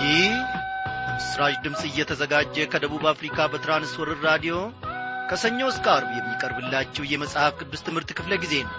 ይህ ምስራች ድምፅ እየተዘጋጀ ከደቡብ አፍሪካ በትራንስወርር ራዲዮ ከሰኞ እስከ አርብ የሚቀርብላችሁ የመጽሐፍ ቅዱስ ትምህርት ክፍለ ጊዜ ነው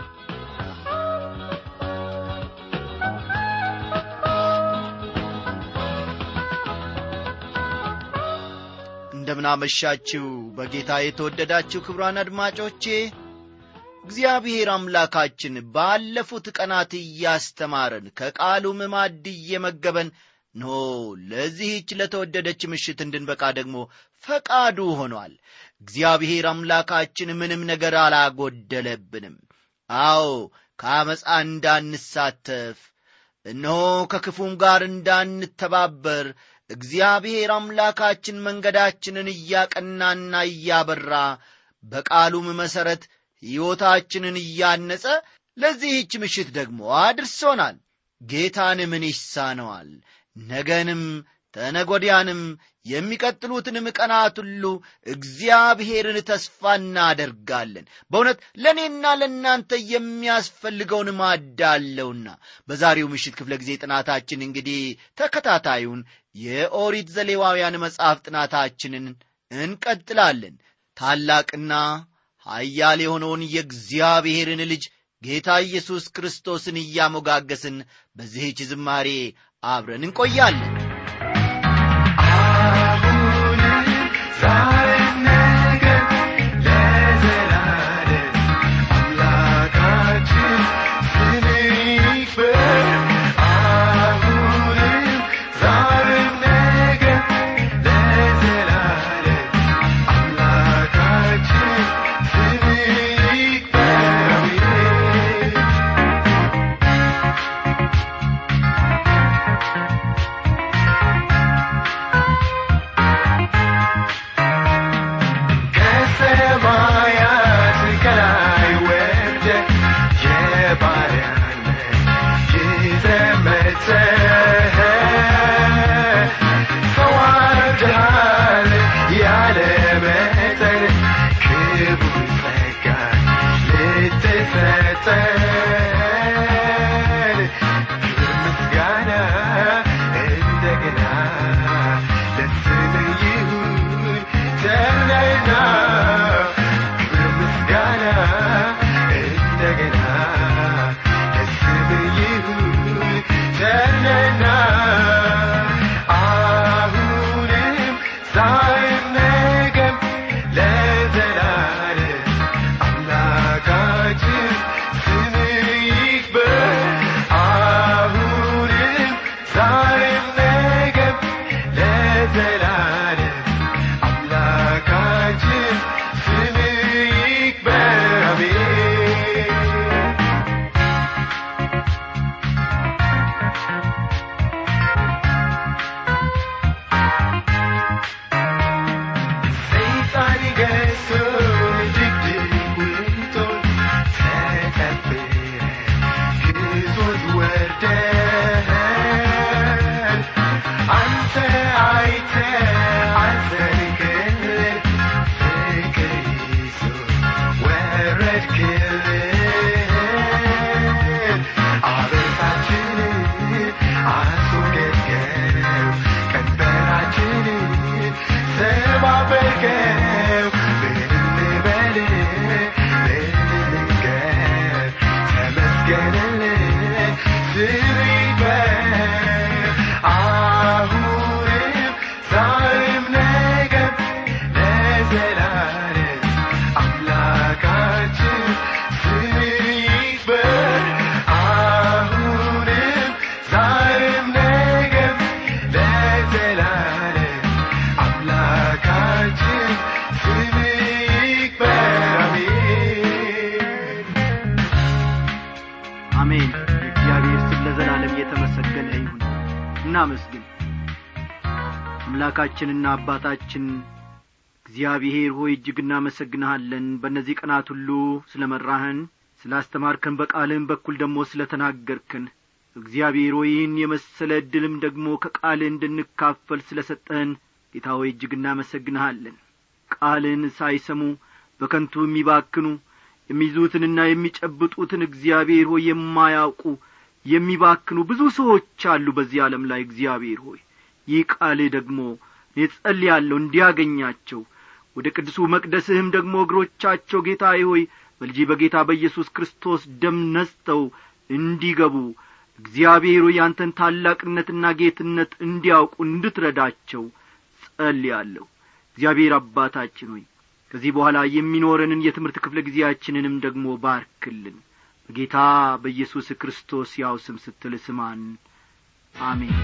እንደምናመሻችሁ በጌታ የተወደዳችሁ ክብሯን አድማጮቼ እግዚአብሔር አምላካችን ባለፉት ቀናት እያስተማረን ከቃሉም ማዕድ እየመገበን ኖ ለዚህች ለተወደደች ምሽት እንድንበቃ ደግሞ ፈቃዱ ሆኗል እግዚአብሔር አምላካችን ምንም ነገር አላጎደለብንም አዎ ከአመፃ እንዳንሳተፍ እነሆ ከክፉም ጋር እንዳንተባበር እግዚአብሔር አምላካችን መንገዳችንን እያቀናና እያበራ በቃሉም መሠረት ሕይወታችንን እያነጸ ለዚህች ምሽት ደግሞ አድርሶናል ጌታን ምን ይሳነዋል ነገንም ተነጎዲያንም የሚቀጥሉትንም ቀናት ሁሉ እግዚአብሔርን ተስፋ እናደርጋለን በእውነት ለእኔና ለእናንተ የሚያስፈልገውን ማዳለውና በዛሬው ምሽት ክፍለ ጊዜ ጥናታችን እንግዲህ ተከታታዩን የኦሪት ዘሌዋውያን መጽሐፍ ጥናታችንን እንቀጥላለን ታላቅና ኃያል የሆነውን የእግዚአብሔርን ልጅ ጌታ ኢየሱስ ክርስቶስን እያሞጋገስን በዚህች ዝማሬ አብረን እንቆያለን አሜን የእግዚአብሔር ስም ለዘላለም የተመሰገነ ይሁን እናመስግን አምላካችንና አባታችን እግዚአብሔር ሆይ እጅግ እናመሰግንሃለን በእነዚህ ቀናት ሁሉ ስለ መራህን ስላስተማርከን በቃልህም በኩል ደግሞ ስለ ተናገርክን እግዚአብሔር ሆይ ይህን የመሰለ ዕድልም ደግሞ ከቃልህ እንድንካፈል ስለ ሰጠህን ጌታ ሆይ እጅግ እናመሰግንሃለን ቃልህን ሳይሰሙ በከንቱ የሚባክኑ የሚይዙትንና የሚጨብጡትን እግዚአብሔር ሆይ የማያውቁ የሚባክኑ ብዙ ሰዎች አሉ በዚህ ዓለም ላይ እግዚአብሔር ሆይ ይህ ቃልህ ደግሞ እኔ ጸልያለሁ እንዲያገኛቸው ወደ ቅዱሱ መቅደስህም ደግሞ እግሮቻቸው ጌታ ሆይ በልጅ በጌታ በኢየሱስ ክርስቶስ ደም ነስተው እንዲገቡ እግዚአብሔር ሆይ ያንተን ታላቅነትና ጌትነት እንዲያውቁ እንድትረዳቸው ጸልያለሁ እግዚአብሔር አባታችን ሆይ ከዚህ በኋላ የሚኖረንን የትምህርት ክፍለ ጊዜያችንንም ደግሞ ባርክልን በጌታ በኢየሱስ ክርስቶስ ያው ስም ስትል ስማን አሜን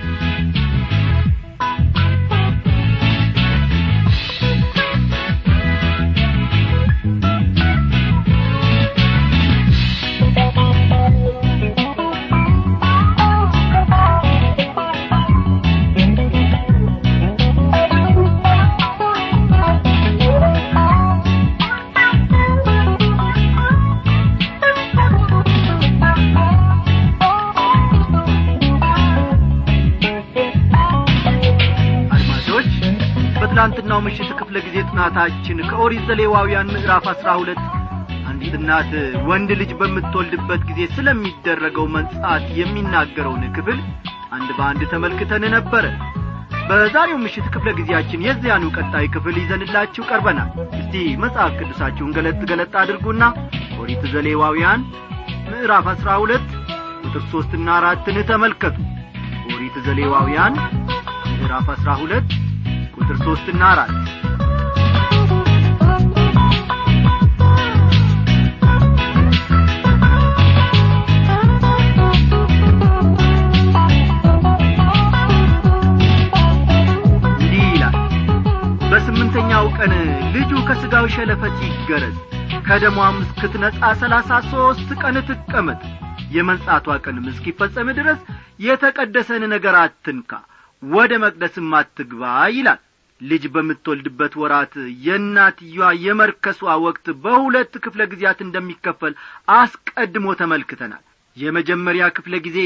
አድማጮች በትላንትናው ምሽት ክፍለ ጊዜ ጥናታችን ከኦሪት ዘሌዋውያን ምዕራፍ አስራ ሁለት አንዲት እናት ወንድ ልጅ በምትወልድበት ጊዜ ስለሚደረገው መንጻት የሚናገረውን ክፍል አንድ በአንድ ተመልክተን ነበረ በዛሬው ምሽት ክፍለ ጊዜያችን የዚያኑ ቀጣይ ክፍል ይዘንላችሁ ቀርበናል እስቲ መጽሐፍ ቅዱሳችሁን ገለጥ ገለጥ አድርጉና ኦሪት ዘሌዋውያን ምዕራፍ አስራ ሁለት ቁጥር ሦስትና አራትን ተመልከቱ ኦሪት ዘሌዋውያን ምዕራፍ አስራ ሁለት ቁጥር ሦስትና አራት እንዲህ ይላል በስምንተኛው ቀን ልጁ ከሥጋው ሸለፈት ይገረዝ ከደሟም እስክትነጻ ሰላሳ ሦስት ቀን ትቀመጥ የመንጻቷ ቀንም እስኪፈጸም ድረስ የተቀደሰን ነገር አትንካ ወደ መቅደስም አትግባ ይላል ልጅ በምትወልድበት ወራት የእናትየዋ የመርከሷ ወቅት በሁለት ክፍለ ጊዜያት እንደሚከፈል አስቀድሞ ተመልክተናል የመጀመሪያ ክፍለ ጊዜ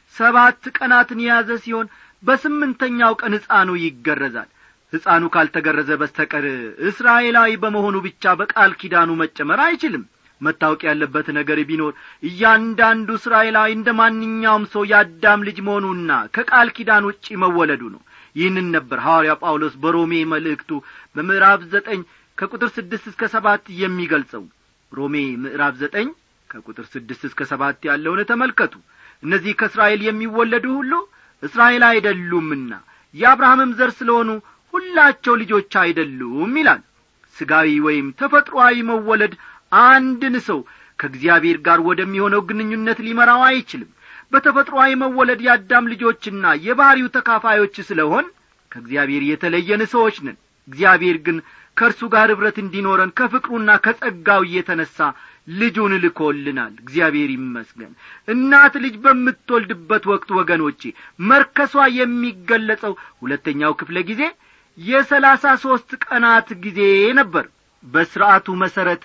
ሰባት ቀናትን የያዘ ሲሆን በስምንተኛው ቀን ሕፃኑ ይገረዛል ሕፃኑ ካልተገረዘ በስተቀር እስራኤላዊ በመሆኑ ብቻ በቃል ኪዳኑ መጨመር አይችልም መታወቅ ያለበት ነገር ቢኖር እያንዳንዱ እስራኤላዊ እንደ ማንኛውም ሰው የአዳም ልጅ መሆኑና ከቃል ኪዳን ውጪ መወለዱ ነው ይህንን ነበር ሐዋርያ ጳውሎስ በሮሜ መልእክቱ በምዕራፍ ዘጠኝ ከቁጥር ስድስት እስከ ሰባት የሚገልጸው ሮሜ ምዕራፍ ዘጠኝ ከቁጥር ስድስት እስከ ሰባት ያለውን ተመልከቱ እነዚህ ከእስራኤል የሚወለዱ ሁሉ እስራኤል አይደሉምና የአብርሃምም ዘር ስለሆኑ ሁላቸው ልጆች አይደሉም ይላል ስጋዊ ወይም ተፈጥሮአዊ መወለድ አንድን ሰው ከእግዚአብሔር ጋር ወደሚሆነው ግንኙነት ሊመራው አይችልም በተፈጥሮአዊ መወለድ የአዳም ልጆችና የባሕሪው ተካፋዮች ስለሆን ከእግዚአብሔር የተለየን ሰዎች ነን እግዚአብሔር ግን ከእርሱ ጋር ኅብረት እንዲኖረን ከፍቅሩና ከጸጋው እየተነሣ ልጁን ልኮልናል እግዚአብሔር ይመስገን እናት ልጅ በምትወልድበት ወቅት ወገኖቼ መርከሷ የሚገለጸው ሁለተኛው ክፍለ ጊዜ የሰላሳ ሦስት ቀናት ጊዜ ነበር በሥርዓቱ መሠረት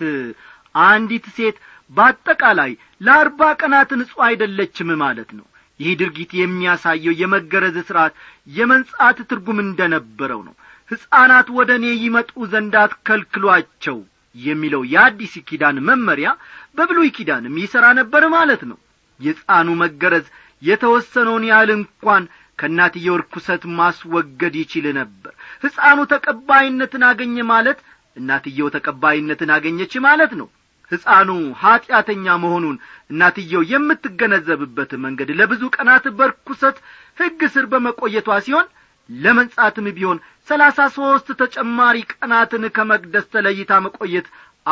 አንዲት ሴት በአጠቃላይ ለአርባ ቀናት ንጹሕ አይደለችም ማለት ነው ይህ ድርጊት የሚያሳየው የመገረዝ ሥርዓት የመንጻት ትርጉም እንደ ነበረው ነው ሕፃናት ወደ እኔ ይመጡ ዘንድ አትከልክሏቸው የሚለው የአዲስ ኪዳን መመሪያ በብሉይ ኪዳንም ይሠራ ነበር ማለት ነው የሕፃኑ መገረዝ የተወሰነውን ያህል እንኳን ከእናትየው ርኩሰት ማስወገድ ይችል ነበር ሕፃኑ ተቀባይነትን አገኘ ማለት እናትየው ተቀባይነትን አገኘች ማለት ነው ሕፃኑ ኀጢአተኛ መሆኑን እናትየው የምትገነዘብበት መንገድ ለብዙ ቀናት በርኩሰት ሕግ ስር በመቆየቷ ሲሆን ለመንጻትም ቢሆን ሰላሳ ሦስት ተጨማሪ ቀናትን ከመቅደስ ተለይታ መቆየት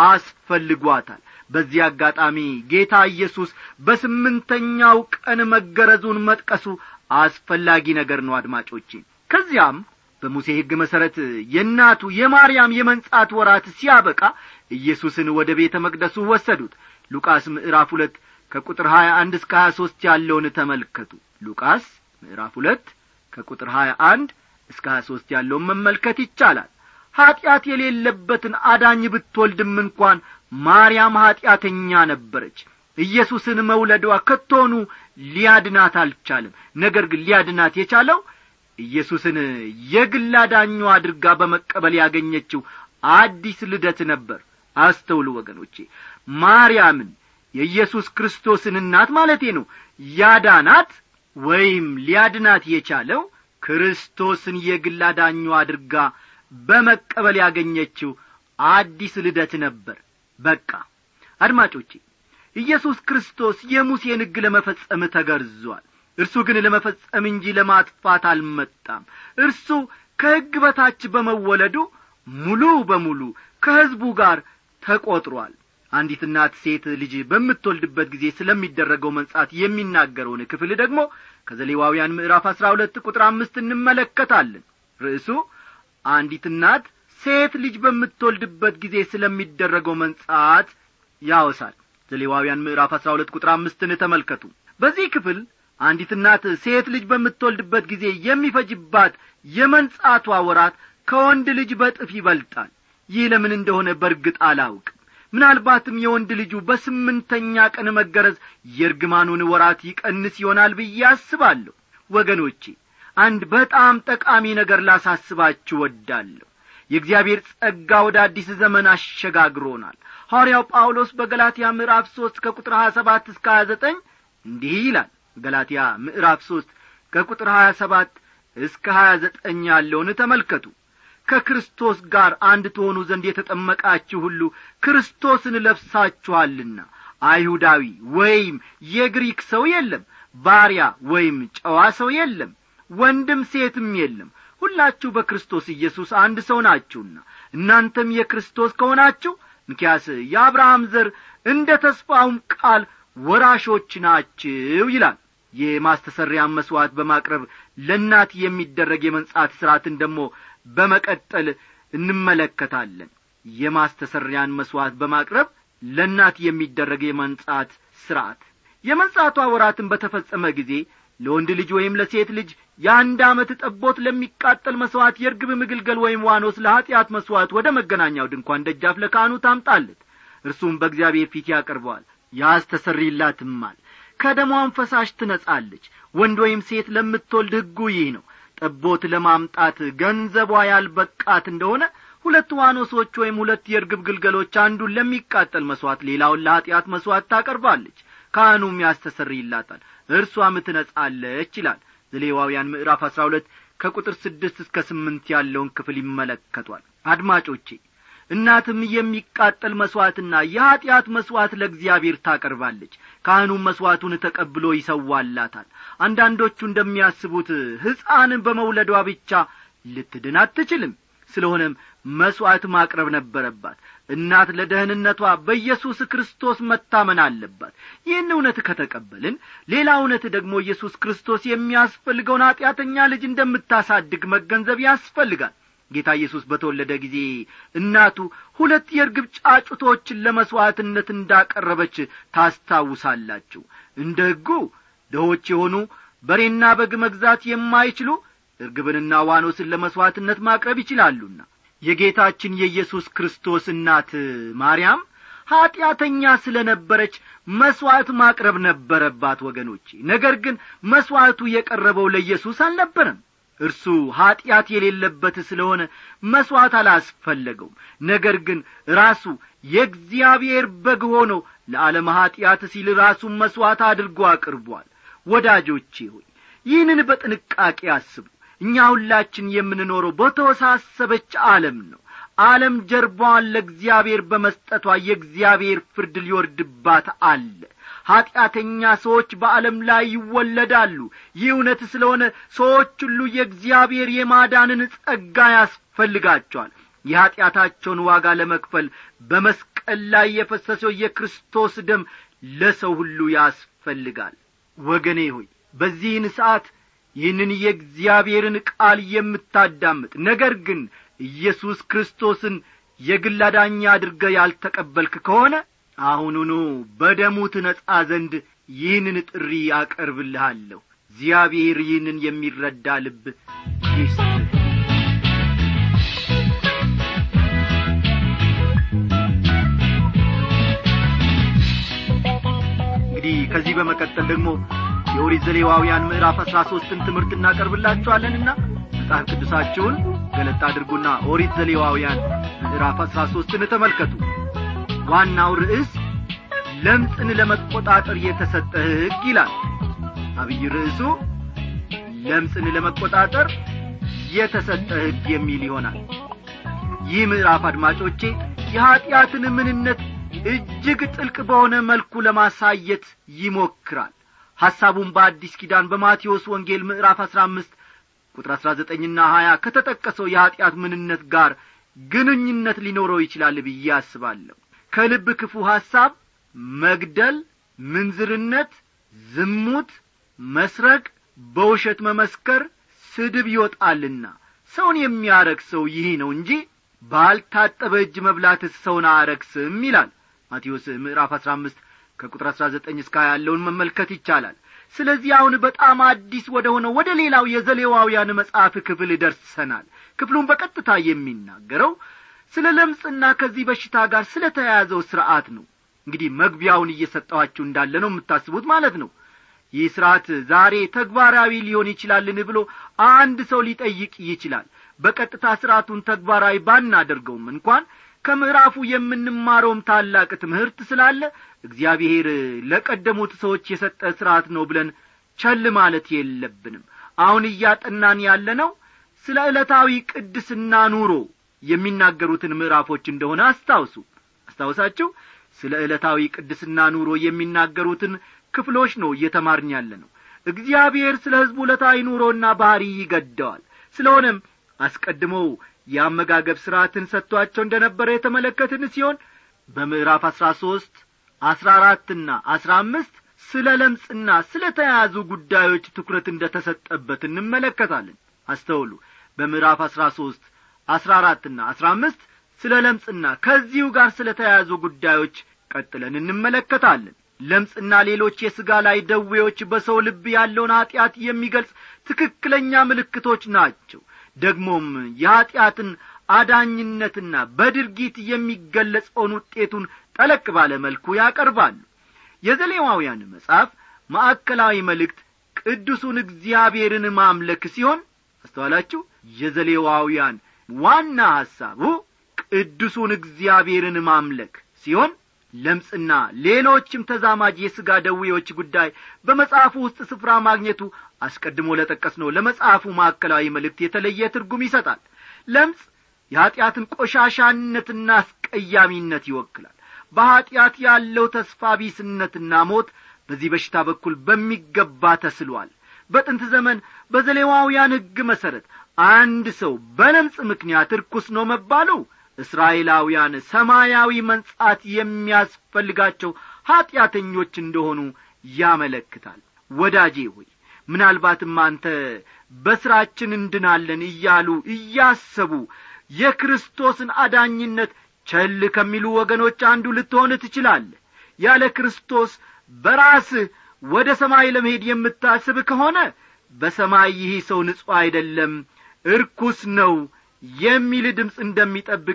አስፈልጓታል በዚህ አጋጣሚ ጌታ ኢየሱስ በስምንተኛው ቀን መገረዙን መጥቀሱ አስፈላጊ ነገር ነው አድማጮቼ ከዚያም በሙሴ ሕግ መሠረት የእናቱ የማርያም የመንጻት ወራት ሲያበቃ ኢየሱስን ወደ ቤተ መቅደሱ ወሰዱት ሉቃስ ምዕራፍ ሁለት ከቁጥር ሀያ አንድ እስከ ሀያ ሦስት ያለውን ተመልከቱ ሉቃስ ምዕራፍ ሁለት ከቁጥር ሀያ አንድ እስከ ሀያ ሦስት ያለውን መመልከት ይቻላል ኀጢአት የሌለበትን አዳኝ ብትወልድም እንኳን ማርያም ኀጢአተኛ ነበረች ኢየሱስን መውለዷ ከቶኑ ሊያድናት አልቻለም ነገር ግን ሊያድናት የቻለው ኢየሱስን የግል አዳኟ አድርጋ በመቀበል ያገኘችው አዲስ ልደት ነበር አስተውሉ ወገኖቼ ማርያምን የኢየሱስ ክርስቶስን እናት ማለቴ ነው ያዳናት ወይም ሊያድናት የቻለው ክርስቶስን የግል አዳኙ አድርጋ በመቀበል ያገኘችው አዲስ ልደት ነበር በቃ አድማጮቼ ኢየሱስ ክርስቶስ የሙሴን ሕግ ለመፈጸም ተገርዟል እርሱ ግን ለመፈጸም እንጂ ለማጥፋት አልመጣም እርሱ ከሕግ በታች በመወለዱ ሙሉ በሙሉ ከሕዝቡ ጋር ተቈጥሯል አንዲት እናት ሴት ልጅ በምትወልድበት ጊዜ ስለሚደረገው መንጻት የሚናገረውን ክፍል ደግሞ ከዘሌዋውያን ምዕራፍ አሥራ ሁለት ቁጥር አምስት እንመለከታለን ርዕሱ አንዲት እናት ሴት ልጅ በምትወልድበት ጊዜ ስለሚደረገው መንጻት ያወሳል ዘሌዋውያን ምዕራፍ አሥራ ሁለት ቁጥር አምስትን ተመልከቱ በዚህ ክፍል አንዲት እናት ሴት ልጅ በምትወልድበት ጊዜ የሚፈጅባት የመንጻቷ ወራት ከወንድ ልጅ በጥፍ ይበልጣል ይህ ለምን እንደሆነ በርግጥ አላውቅም ምናልባትም የወንድ ልጁ በስምንተኛ ቀን መገረዝ የእርግማኑን ወራት ይቀንስ ይሆናል ብዬ አስባለሁ ወገኖቼ አንድ በጣም ጠቃሚ ነገር ላሳስባችሁ ወዳለሁ የእግዚአብሔር ጸጋ ወደ አዲስ ዘመን አሸጋግሮናል ሐዋርያው ጳውሎስ በገላትያ ምዕራፍ ሦስት ከቁጥር ሀያ ሰባት እስከ ሀያ ዘጠኝ እንዲህ ይላል ገላትያ ምዕራፍ ሦስት ከቁጥር ሀያ ሰባት እስከ ሀያ ዘጠኝ ያለውን ተመልከቱ ከክርስቶስ ጋር አንድ ትሆኑ ዘንድ የተጠመቃችሁ ሁሉ ክርስቶስን ለብሳችኋልና አይሁዳዊ ወይም የግሪክ ሰው የለም ባሪያ ወይም ጨዋ ሰው የለም ወንድም ሴትም የለም ሁላችሁ በክርስቶስ ኢየሱስ አንድ ሰው ናችሁና እናንተም የክርስቶስ ከሆናችሁ እንኪያስ የአብርሃም ዘር እንደ ተስፋውም ቃል ወራሾች ናችሁ ይላል የማስተሰሪያን መሥዋዕት በማቅረብ ለእናት የሚደረግ የመንጻት ሥርዓትን ደግሞ በመቀጠል እንመለከታለን የማስተሰሪያን መሥዋዕት በማቅረብ ለእናት የሚደረግ የመንጻት ሥርዓት የመንጻቷ ወራትን በተፈጸመ ጊዜ ለወንድ ልጅ ወይም ለሴት ልጅ የአንድ ዓመት ጠቦት ለሚቃጠል መሥዋዕት የርግብ ምግልገል ወይም ዋኖስ ለኀጢአት መሥዋዕት ወደ መገናኛው ድንኳን ደጃፍ ለካህኑ ታምጣለት እርሱም በእግዚአብሔር ፊት ያቀርበዋል ያስተሰርይላትማል ከደሟም ፈሳሽ ትነጻለች ወንድ ወይም ሴት ለምትወልድ ሕጉ ይህ ነው ጠቦት ለማምጣት ገንዘቧ ያልበቃት እንደሆነ ሁለት ዋኖሶች ወይም ሁለት የርግብ ግልገሎች አንዱን ለሚቃጠል መሥዋዕት ሌላውን ለኀጢአት መሥዋዕት ታቀርባለች ካህኑም ያስተሰርይላታል እርሷም ትነጻለች ይላል ዘሌዋውያን ምዕራፍ አሥራ ሁለት ከቁጥር ስድስት እስከ ስምንት ያለውን ክፍል ይመለከቷል አድማጮቼ እናትም የሚቃጠል መሥዋዕትና የኀጢአት መሥዋዕት ለእግዚአብሔር ታቀርባለች ካህኑም መሥዋዕቱን ተቀብሎ ይሰዋላታል አንዳንዶቹ እንደሚያስቡት ሕፃን በመውለዷ ብቻ ልትድን አትችልም ስለሆነም መሥዋዕት ማቅረብ ነበረባት እናት ለደህንነቷ በኢየሱስ ክርስቶስ መታመን አለባት ይህን እውነት ከተቀበልን ሌላ እውነት ደግሞ ኢየሱስ ክርስቶስ የሚያስፈልገውን ኀጢአተኛ ልጅ እንደምታሳድግ መገንዘብ ያስፈልጋል ጌታ ኢየሱስ በተወለደ ጊዜ እናቱ ሁለት የርግብ ጫጩቶችን ለመሥዋዕትነት እንዳቀረበች ታስታውሳላችሁ እንደ ሕጉ ድሆች የሆኑ በሬና በግ መግዛት የማይችሉ እርግብንና ዋኖስን ለመሥዋዕትነት ማቅረብ ይችላሉና የጌታችን የኢየሱስ ክርስቶስ እናት ማርያም ኀጢአተኛ ስለ ነበረች መሥዋዕት ማቅረብ ነበረባት ወገኖቼ ነገር ግን መሥዋዕቱ የቀረበው ለኢየሱስ አልነበረም እርሱ ኀጢአት የሌለበት ስለሆነ መሥዋዕት አላስፈለገውም ነገር ግን ራሱ የእግዚአብሔር በግ ሆኖ ለዓለም ኀጢአት ሲል ራሱን መሥዋዕት አድርጎ አቅርቧል ወዳጆቼ ሆይ ይህንን በጥንቃቄ አስቡ እኛ ሁላችን የምንኖረው በተወሳሰበች ዓለም ነው ዓለም ጀርባዋን ለእግዚአብሔር በመስጠቷ የእግዚአብሔር ፍርድ ሊወርድባት አለ ኀጢአተኛ ሰዎች በዓለም ላይ ይወለዳሉ ይህ እውነት ስለሆነ ሰዎች ሁሉ የእግዚአብሔር የማዳንን ጸጋ ያስፈልጋቸዋል የኀጢአታቸውን ዋጋ ለመክፈል በመስቀል ላይ የፈሰሰው የክርስቶስ ደም ለሰው ሁሉ ያስፈልጋል ወገኔ ሆይ በዚህን ሰዓት ይህንን የእግዚአብሔርን ቃል የምታዳምጥ ነገር ግን ኢየሱስ ክርስቶስን የግል አዳኛ አድርገ ያልተቀበልክ ከሆነ አሁኑኑ በደሙ ትነጻ ዘንድ ይህንን ጥሪ አቀርብልሃለሁ እግዚአብሔር ይህንን የሚረዳ ልብ ይስጥ እንግዲህ ከዚህ በመቀጠል ደግሞ የኦሪት ዘሌዋውያን ምዕራፍ አሥራ ሦስትን ትምህርት እናቀርብላችኋለንና መጽሐፍ ቅዱሳችሁን ገለጥ አድርጉና ኦሪት ዘሌዋውያን ምዕራፍ አሥራ ሦስትን ተመልከቱ ዋናው ርዕስ ለምጽን ለመቆጣጠር የተሰጠ ሕግ ይላል አብይ ርዕሱ ለምጽን ለመቆጣጠር የተሰጠ ሕግ የሚል ይሆናል ይህ ምዕራፍ አድማጮቼ የኀጢአትን ምንነት እጅግ ጥልቅ በሆነ መልኩ ለማሳየት ይሞክራል ሐሳቡን በአዲስ ኪዳን በማቴዎስ ወንጌል ምዕራፍ አሥራ አምስት ቁጥር አሥራ ዘጠኝና ሀያ ከተጠቀሰው የኀጢአት ምንነት ጋር ግንኙነት ሊኖረው ይችላል ብዬ አስባለሁ ከልብ ክፉ ሐሳብ መግደል ምንዝርነት ዝሙት መስረቅ በውሸት መመስከር ስድብ ይወጣልና ሰውን የሚያረክሰው ይህ ነው እንጂ ባልታጠበ እጅ መብላትስ ሰውን አያረክስም ይላል ማቴዎስ ምዕራፍ አሥራ አምስት ከቁጥር አሥራ ዘጠኝ እስከ ያለውን መመልከት ይቻላል ስለዚህ አሁን በጣም አዲስ ወደ ሆነው ወደ ሌላው የዘሌዋውያን መጽሐፍ ክፍል ደርሰናል ክፍሉን በቀጥታ የሚናገረው ስለ ለምጽና ከዚህ በሽታ ጋር ስለ ተያያዘው ሥርዓት ነው እንግዲህ መግቢያውን እየሰጠኋችሁ እንዳለ ነው የምታስቡት ማለት ነው ይህ ሥርዓት ዛሬ ተግባራዊ ሊሆን ይችላልን ብሎ አንድ ሰው ሊጠይቅ ይችላል በቀጥታ ሥርዓቱን ተግባራዊ ባናደርገውም እንኳን ከምዕራፉ የምንማረውም ታላቅ ትምህርት ስላለ እግዚአብሔር ለቀደሙት ሰዎች የሰጠ ሥርዓት ነው ብለን ቸል ማለት የለብንም አሁን እያጠናን ያለነው ስለ ዕለታዊ ቅድስና ኑሮ የሚናገሩትን ምዕራፎች እንደሆነ አስታውሱ አስታውሳችሁ ስለ ዕለታዊ ቅድስና ኑሮ የሚናገሩትን ክፍሎች ነው እየተማርን ያለ ነው እግዚአብሔር ስለ ሕዝቡ ዕለታዊ ኑሮና ባሕሪ ይገደዋል ስለሆነም አስቀድመው የአመጋገብ ሥርዓትን ሰጥቶአቸው እንደ ነበረ የተመለከትን ሲሆን በምዕራፍ አሥራ ሦስት አሥራ አራትና አሥራ አምስት ስለ ለምጽና ስለ ተያያዙ ጉዳዮች ትኩረት እንደ ተሰጠበት እንመለከታለን አስተውሉ በምዕራፍ አሥራ ሦስት አሥራ አራትና አሥራ አምስት ስለ ለምጽና ከዚሁ ጋር ስለ ተያያዙ ጉዳዮች ቀጥለን እንመለከታለን ለምጽና ሌሎች የሥጋ ላይ ደዌዎች በሰው ልብ ያለውን ኀጢአት የሚገልጽ ትክክለኛ ምልክቶች ናቸው ደግሞም የኀጢአትን አዳኝነትና በድርጊት የሚገለጸውን ውጤቱን ጠለቅ ባለ መልኩ ያቀርባሉ የዘሌዋውያን መጽሐፍ ማዕከላዊ መልእክት ቅዱሱን እግዚአብሔርን ማምለክ ሲሆን አስተዋላችሁ የዘሌዋውያን ዋና ሐሳቡ ቅዱሱን እግዚአብሔርን ማምለክ ሲሆን ለምጽና ሌሎችም ተዛማጅ የሥጋ ደዌዎች ጉዳይ በመጽሐፉ ውስጥ ስፍራ ማግኘቱ አስቀድሞ ለጠቀስነው ለመጽሐፉ ማዕከላዊ መልእክት የተለየ ትርጉም ይሰጣል ለምጽ የኀጢአትን ቆሻሻነትና አስቀያሚነት ይወክላል በኀጢአት ያለው ተስፋ ቢስነትና ሞት በዚህ በሽታ በኩል በሚገባ ተስሏል በጥንት ዘመን በዘሌዋውያን ሕግ መሠረት አንድ ሰው በለምጽ ምክንያት ርኩስ ነው መባሉ እስራኤላውያን ሰማያዊ መንጻት የሚያስፈልጋቸው ኀጢአተኞች እንደሆኑ ያመለክታል ወዳጄ ሆይ ምናልባትም አንተ በሥራችን እንድናለን እያሉ እያሰቡ የክርስቶስን አዳኝነት ቸል ከሚሉ ወገኖች አንዱ ልትሆን ትችላለህ ያለ ክርስቶስ በራስህ ወደ ሰማይ ለመሄድ የምታስብ ከሆነ በሰማይ ይህ ሰው ንጹሕ አይደለም እርኩስ ነው የሚል ድምፅ እንደሚጠብቅ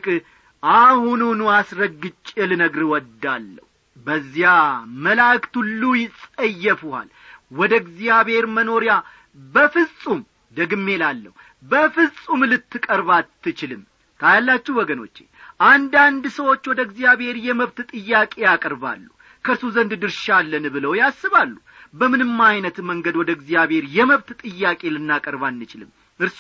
አሁኑኑ አስረግጬ ልነግር ወዳለሁ በዚያ መላእክት ሁሉ ይጸየፉሃል ወደ እግዚአብሔር መኖሪያ በፍጹም ደግሜ ላለሁ በፍጹም ልትቀርብ አትችልም ታያላችሁ ወገኖቼ አንዳንድ ሰዎች ወደ እግዚአብሔር የመብት ጥያቄ ያቀርባሉ ከእርሱ ዘንድ ድርሻ አለን ብለው ያስባሉ በምንም አይነት መንገድ ወደ እግዚአብሔር የመብት ጥያቄ ልናቀርብ አንችልም እርሱ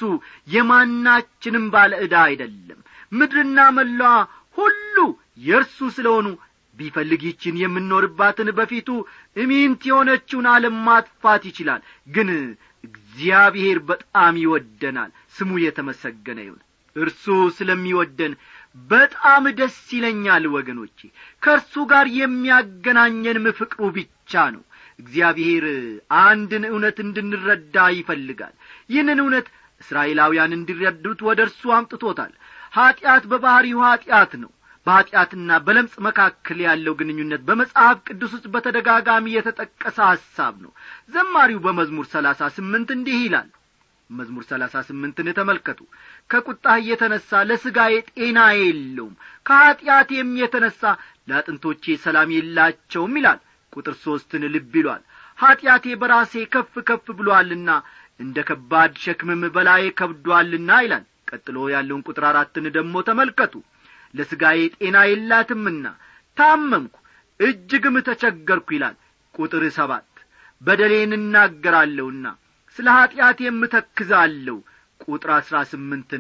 የማናችንም ባለ ዕዳ አይደለም ምድርና መላዋ ሁሉ የእርሱ ስለሆኑ ቢፈልግ ይችን የምንኖርባትን በፊቱ እሚንት የሆነችውን ዓለም ማጥፋት ይችላል ግን እግዚአብሔር በጣም ይወደናል ስሙ የተመሰገነ ይሁን እርሱ ስለሚወደን በጣም ደስ ይለኛል ወገኖቼ ከእርሱ ጋር የሚያገናኘንም ፍቅሩ ብቻ ነው እግዚአብሔር አንድን እውነት እንድንረዳ ይፈልጋል ይህንን እውነት እስራኤላውያን እንዲረዱት ወደ እርሱ አምጥቶታል ኀጢአት በባሕሪው ኀጢአት ነው በኀጢአትና በለምጽ መካከል ያለው ግንኙነት በመጽሐፍ ቅዱስ ውስጥ በተደጋጋሚ የተጠቀሰ ሐሳብ ነው ዘማሪው በመዝሙር ሰላሳ ስምንት እንዲህ ይላል መዝሙር ሰላሳ ስምንትን ተመልከቱ ከቁጣህ የተነሣ ለሥጋዬ ጤና የለውም ከኀጢአቴም የተነሣ ለአጥንቶቼ ሰላም የላቸውም ይላል ቁጥር ሦስትን ልብ ይሏል ኀጢአቴ በራሴ ከፍ ከፍ ብሎአልና እንደ ከባድ ሸክምም በላዬ ከብዶአልና ይላል ቀጥሎ ያለውን ቁጥር አራትን ደግሞ ተመልከቱ ለሥጋዬ ጤና የላትምና ታመምኩ እጅግም ተቸገርኩ ይላል ቁጥር ሰባት በደሌን እናገራለሁና ስለ ኀጢአት የምተክዛለሁ ቁጥር አሥራ ስምንትን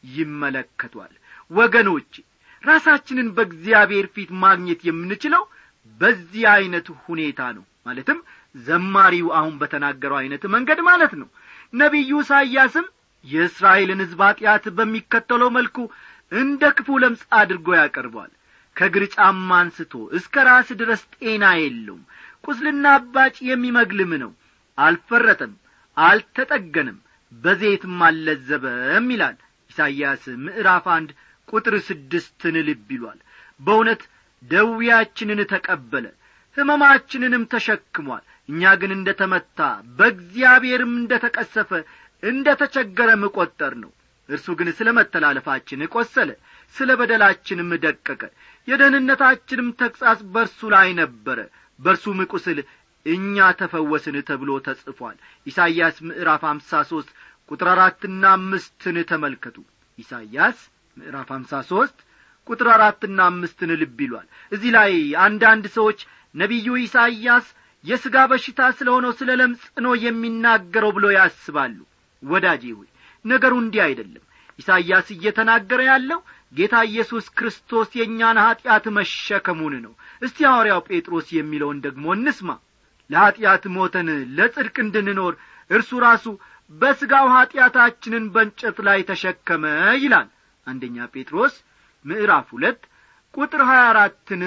ይመለከቷል ወገኖቼ ራሳችንን በእግዚአብሔር ፊት ማግኘት የምንችለው በዚህ ዐይነት ሁኔታ ነው ማለትም ዘማሪው አሁን በተናገረው ዐይነት መንገድ ማለት ነው ነቢዩ ኢሳይያስም የእስራኤልን ሕዝብ ኀጢአት በሚከተለው መልኩ እንደ ክፉ ለምጽ አድርጎ ያቀርቧል ከእግር ጫማ አንስቶ እስከ ራስ ድረስ ጤና የለውም ቁስልና አባጭ የሚመግልም ነው አልፈረጠም አልተጠገንም በዘይትም አልለዘበም ይላል ኢሳይያስ ምዕራፍ አንድ ቁጥር ስድስትን ልብ ይሏል በእውነት ደዌያችንን ተቀበለ ሕመማችንንም ተሸክሟል እኛ ግን እንደ ተመታ በእግዚአብሔርም እንደ ተቀሰፈ እንደ ተቸገረም ቈጠር ነው እርሱ ግን ስለ መተላለፋችን ቈሰለ ስለ በደላችንም ደቀቀ የደህንነታችንም ተግሣጽ በርሱ ላይ ነበረ በርሱም ቁስል እኛ ተፈወስን ተብሎ ተጽፏል ኢሳይያስ ምዕራፍ አምሳ ሦስት ቁጥር አራትና አምስትን ተመልከቱ ኢሳይያስ ምዕራፍ አምሳ ሦስት ቁጥር አራትና አምስትን ልብ ይሏል እዚህ ላይ አንዳንድ ሰዎች ነቢዩ ኢሳይያስ የሥጋ በሽታ ስለ ሆነው ስለ ለምጽ ነው የሚናገረው ብሎ ያስባሉ ወዳጄ ሆይ ነገሩ እንዲህ አይደለም ኢሳይያስ እየተናገረ ያለው ጌታ ኢየሱስ ክርስቶስ የእኛን ኀጢአት መሸከሙን ነው እስቲ ሐዋርያው ጴጥሮስ የሚለውን ደግሞ እንስማ ለኀጢአት ሞተን ለጽድቅ እንድንኖር እርሱ ራሱ በሥጋው ኀጢአታችንን በእንጨት ላይ ተሸከመ ይላል አንደኛ ጴጥሮስ ምዕራፍ ሁለት ቁጥር ሀያ አራትን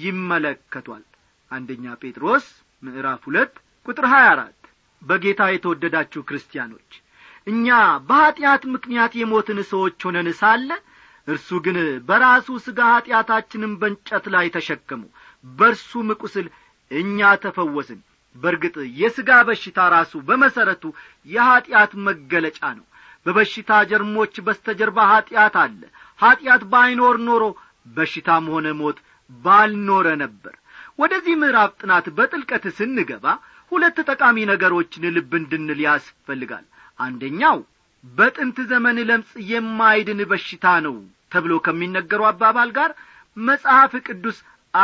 ይመለከቷል አንደኛ ጴጥሮስ ምዕራፍ ሁለት ቁጥር ሀያ አራት በጌታ የተወደዳችሁ ክርስቲያኖች እኛ በኀጢአት ምክንያት የሞትን ሰዎች ሆነን ሳለ እርሱ ግን በራሱ ሥጋ ኀጢአታችንን በእንጨት ላይ ተሸከሙ በርሱም ቁስል እኛ ተፈወስን በርግጥ የሥጋ በሽታ ራሱ በመሠረቱ የኀጢአት መገለጫ ነው በበሽታ ጀርሞች በስተጀርባ ኀጢአት አለ ኀጢአት ባይኖር ኖሮ በሽታም ሆነ ሞት ባልኖረ ነበር ወደዚህ ምዕራፍ ጥናት በጥልቀት ስንገባ ሁለት ጠቃሚ ነገሮችን ልብ እንድንል ያስፈልጋል አንደኛው በጥንት ዘመን ለምጽ የማይድን በሽታ ነው ተብሎ ከሚነገሩ አባባል ጋር መጽሐፍ ቅዱስ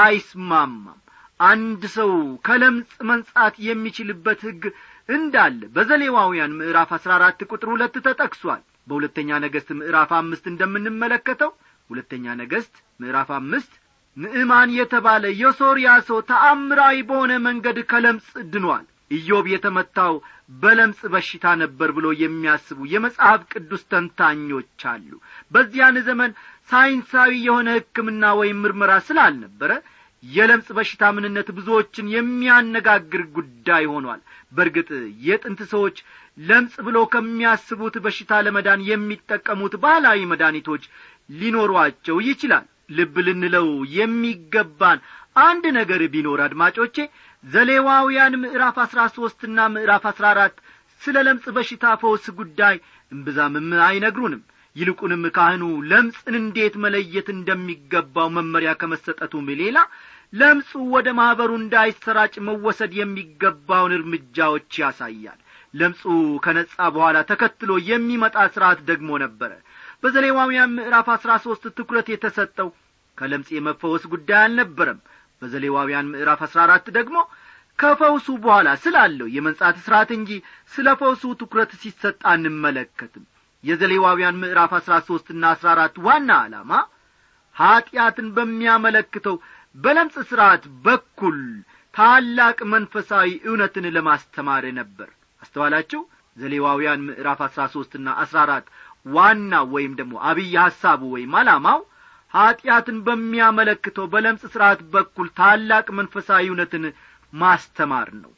አይስማማም አንድ ሰው ከለምጽ መንጻት የሚችልበት ሕግ እንዳለ በዘሌዋውያን ምዕራፍ አሥራ አራት ቁጥር ሁለት ተጠቅሷል በሁለተኛ ነገሥት ምዕራፍ አምስት እንደምንመለከተው ሁለተኛ ነገሥት ምዕራፍ አምስት ንዕማን የተባለ የሶርያ ሰው ተአምራዊ በሆነ መንገድ ከለምጽ ድኗል ኢዮብ የተመታው በለምጽ በሽታ ነበር ብሎ የሚያስቡ የመጽሐፍ ቅዱስ ተንታኞች አሉ በዚያን ዘመን ሳይንሳዊ የሆነ ሕክምና ወይም ምርመራ ስላልነበረ የለምጽ በሽታ ምንነት ብዙዎችን የሚያነጋግር ጉዳይ ሆኗል በርግጥ የጥንት ሰዎች ለምጽ ብሎ ከሚያስቡት በሽታ ለመዳን የሚጠቀሙት ባህላዊ መድኃኒቶች ሊኖሯቸው ይችላል ልብ ልንለው የሚገባን አንድ ነገር ቢኖር አድማጮቼ ዘሌዋውያን ምዕራፍ አሥራ ሦስትና ምዕራፍ አሥራ አራት ስለ ለምጽ በሽታ ፈውስ ጉዳይ እምብዛምም አይነግሩንም ይልቁንም ካህኑ ለምጽን እንዴት መለየት እንደሚገባው መመሪያ ከመሰጠቱም ሌላ ለምጹ ወደ ማኅበሩ እንዳይሰራጭ መወሰድ የሚገባውን እርምጃዎች ያሳያል ለምጹ ከነጻ በኋላ ተከትሎ የሚመጣ ሥርዓት ደግሞ ነበረ በዘሌዋውያን ምዕራፍ አሥራ ሦስት ትኩረት የተሰጠው ከለምጽ የመፈወስ ጉዳይ አልነበረም በዘሌዋውያን ምዕራፍ አሥራ አራት ደግሞ ከፈውሱ በኋላ ስላለው የመንጻት ሥርዓት እንጂ ስለ ፈውሱ ትኩረት ሲሰጥ አንመለከትም የዘሌዋውያን ምዕራፍ አሥራ ሦስትና አሥራ አራት ዋና ዓላማ ኀጢአትን በሚያመለክተው በለምጽ ሥርዓት በኩል ታላቅ መንፈሳዊ እውነትን ለማስተማር ነበር አስተዋላችሁ ዘሌዋውያን ምዕራፍ አሥራ ሦስትና አሥራ አራት ዋና ወይም ደግሞ አብይ ሐሳቡ ወይም ዓላማው ኀጢአትን በሚያመለክተው በለምጽ ሥርዓት በኩል ታላቅ መንፈሳዊ እውነትን ማስተማር ነው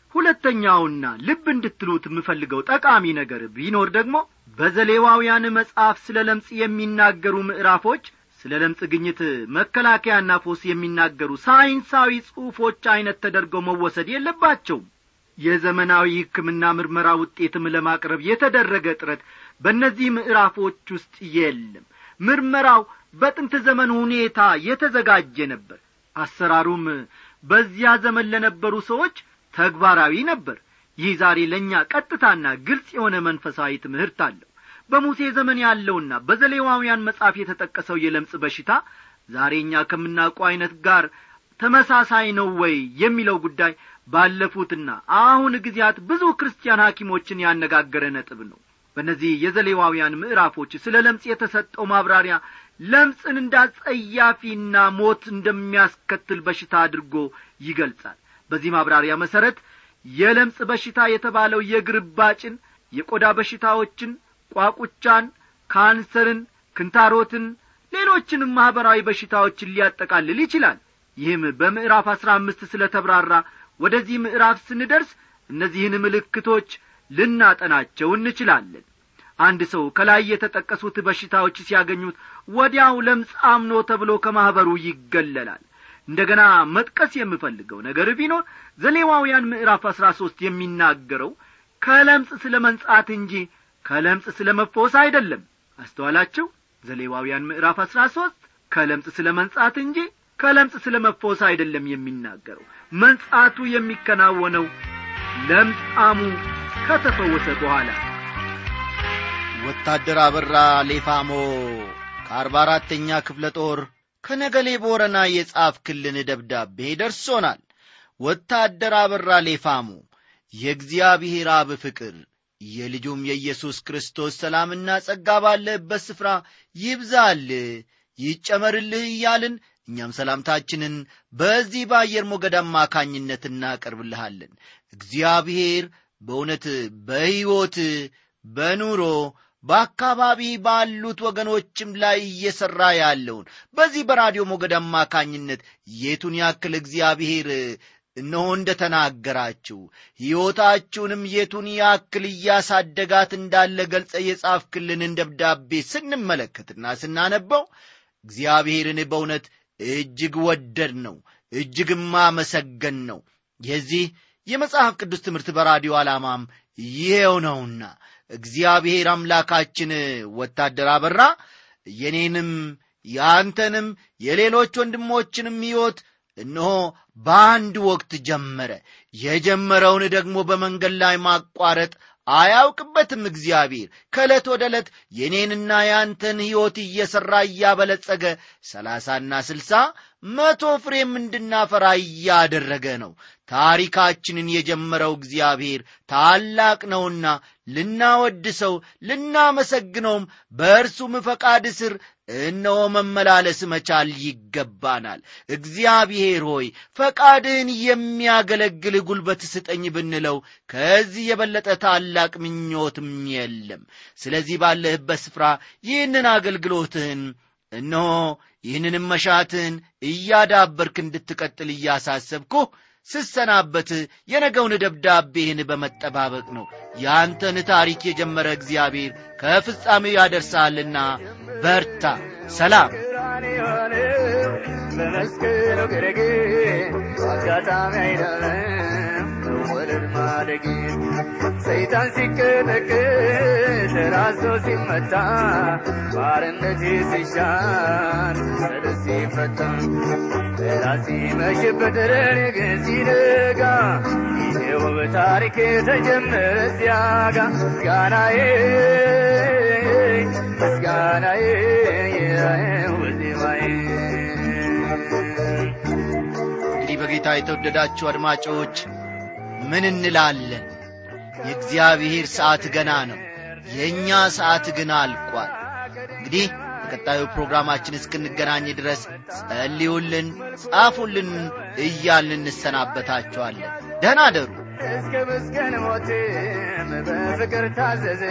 ሁለተኛውና ልብ እንድትሉት የምፈልገው ጠቃሚ ነገር ቢኖር ደግሞ በዘሌዋውያን መጽሐፍ ስለ ለምጽ የሚናገሩ ምዕራፎች ስለ ለምጽ ግኝት መከላከያና ፎስ የሚናገሩ ሳይንሳዊ ጽሑፎች ዐይነት ተደርገው መወሰድ የለባቸውም የዘመናዊ ሕክምና ምርመራ ውጤትም ለማቅረብ የተደረገ ጥረት በእነዚህ ምዕራፎች ውስጥ የለም ምርመራው በጥንት ዘመን ሁኔታ የተዘጋጀ ነበር አሰራሩም በዚያ ዘመን ለነበሩ ሰዎች ተግባራዊ ነበር ይህ ዛሬ ለእኛ ቀጥታና ግልጽ የሆነ መንፈሳዊ ትምህርት አለው በሙሴ ዘመን ያለውና በዘሌዋውያን መጽሐፍ የተጠቀሰው የለምጽ በሽታ ዛሬ እኛ ከምናውቀው ዐይነት ጋር ተመሳሳይ ነው ወይ የሚለው ጉዳይ ባለፉትና አሁን ጊዜያት ብዙ ክርስቲያን ሐኪሞችን ያነጋገረ ነጥብ ነው በእነዚህ የዘሌዋውያን ምዕራፎች ስለ ለምጽ የተሰጠው ማብራሪያ ለምጽን እንዳጸያፊና ሞት እንደሚያስከትል በሽታ አድርጎ ይገልጻል በዚህ ማብራሪያ መሠረት የለምጽ በሽታ የተባለው የግርባጭን የቆዳ በሽታዎችን ቋቁቻን ካንሰርን ክንታሮትን ሌሎችንም ማኅበራዊ በሽታዎችን ሊያጠቃልል ይችላል ይህም በምዕራፍ አሥራ አምስት ስለ ተብራራ ወደዚህ ምዕራፍ ስንደርስ እነዚህን ምልክቶች ልናጠናቸው እንችላለን አንድ ሰው ከላይ የተጠቀሱት በሽታዎች ሲያገኙት ወዲያው ለምጻም ነው ተብሎ ከማኅበሩ ይገለላል እንደ ገና መጥቀስ የምፈልገው ነገር ቢኖር ዘሌዋውያን ምዕራፍ አሥራ ሦስት የሚናገረው ከለምጽ ስለ መንጻት እንጂ ከለምጽ ስለ መፈወስ አይደለም አስተዋላችሁ ዘሌዋውያን ምዕራፍ አሥራ ሦስት ከለምጽ ስለ መንጻት እንጂ ከለምጽ ስለ መፈወስ አይደለም የሚናገረው መንጻቱ የሚከናወነው ለምጻሙ ከተፈወሰ በኋላ ወታደር አበራ ሌፋሞ ከአርባ አራተኛ ክፍለ ጦር ከነገሌ ቦረና የጻፍክልን ደብዳቤ ደርሶናል ወታደር አበራ ሌፋሞ የእግዚአብሔር አብ ፍቅር የልጁም የኢየሱስ ክርስቶስ ሰላምና ጸጋ ባለህበት ስፍራ ይብዛል ይጨመርልህ እያልን እኛም ሰላምታችንን በዚህ በአየር ሞገድ አማካኝነት እናቀርብልሃለን እግዚአብሔር በእውነት በሕይወት በኑሮ በአካባቢ ባሉት ወገኖችም ላይ እየሠራ ያለውን በዚህ በራዲዮ ሞገድ አማካኝነት የቱን ያክል እግዚአብሔር እነሆ እንደ ተናገራችሁ ሕይወታችሁንም የቱን ያክል እያሳደጋት እንዳለ ገልጸ የጻፍክልንን ደብዳቤ ስንመለከትና ስናነበው እግዚአብሔርን በእውነት እጅግ ወደድ ነው እጅግም አመሰገን ነው የዚህ የመጽሐፍ ቅዱስ ትምህርት በራዲዮ ዓላማም ይሄው ነውና እግዚአብሔር አምላካችን ወታደር አበራ የኔንም የአንተንም የሌሎች ወንድሞችንም ሕይወት እነሆ በአንድ ወቅት ጀመረ የጀመረውን ደግሞ በመንገድ ላይ ማቋረጥ አያውቅበትም እግዚአብሔር ከዕለት ወደ ዕለት የኔንና የአንተን ሕይወት እየሠራ እያበለጸገ ሰላሳና ስልሳ መቶ ፍሬም እንድናፈራ እያደረገ ነው ታሪካችንን የጀመረው እግዚአብሔር ታላቅ ነውና ልናወድሰው ልናመሰግነውም በእርሱም ፈቃድ ስር እነሆ መመላለስ መቻል ይገባናል እግዚአብሔር ሆይ ፈቃድህን የሚያገለግል ጉልበት ስጠኝ ብንለው ከዚህ የበለጠ ታላቅ ምኞትም የለም ስለዚህ ባለህበት ስፍራ ይህንን አገልግሎትህን እነሆ ይህንንም መሻትህን እያዳበርክ እንድትቀጥል እያሳሰብኩህ ስሰናበት የነገውን ደብዳቤህን በመጠባበቅ ነው ያንተን ታሪክ የጀመረ እግዚአብሔር ከፍጻሜው ያደርሳልና በርታ ሰላም በመስቀሉ ግርጌ አጋጣሚ አይደለም መወለድ ማደግ ሰይጣን ሲቀጠቅጥ ራሱ ሲመታ ባርነት ሲሻር ሰደስ ሲፈታ ራሲ መሽበት ለኔ ግን ሲነጋ ይሄው በታሪክ የተጀመረ ሲያጋ ምስጋናዬ ምስጋናዬ ይኸው ዜማዬ እንግዲህ በጌታ የተወደዳችሁ አድማጮች ምን እንላለን የእግዚአብሔር ሰዓት ገና ነው የእኛ ሰዓት ግን አልቋል እንግዲህ በቀጣዩ ፕሮግራማችን እስክንገናኝ ድረስ ጸልዩልን ጻፉልን እያልን እንሰናበታችኋለን ደህና አደሩ እስከ መስቀል ሞትም በፍቅር ታዘዘ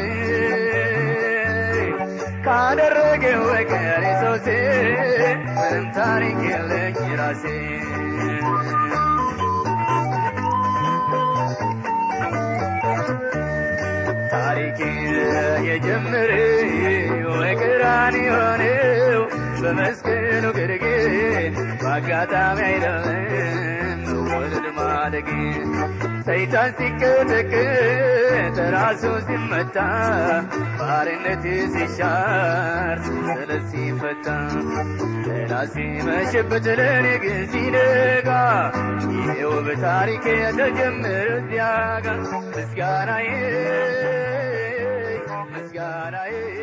ካደረገው በቀር የሰውሴ ምንም ታሪክ የለኝ ራሴ ታሪክ የጀመረ ወቅራን የሆነው በመስቀሉ ግርጌ በአጋጣሚ አይደለም መወለድ ማደግ ሰይጣን ሲቀጠቅጥ ራሱ ሲመታ ባርነት ሲሻር ሰለት ሲፈታ ሌላ ሲመሽበት ለኔ ግን ሲነጋ ይሄው በታሪክ የተጀመረ እዚያ ጋር ምስጋናዬ ምስጋናዬ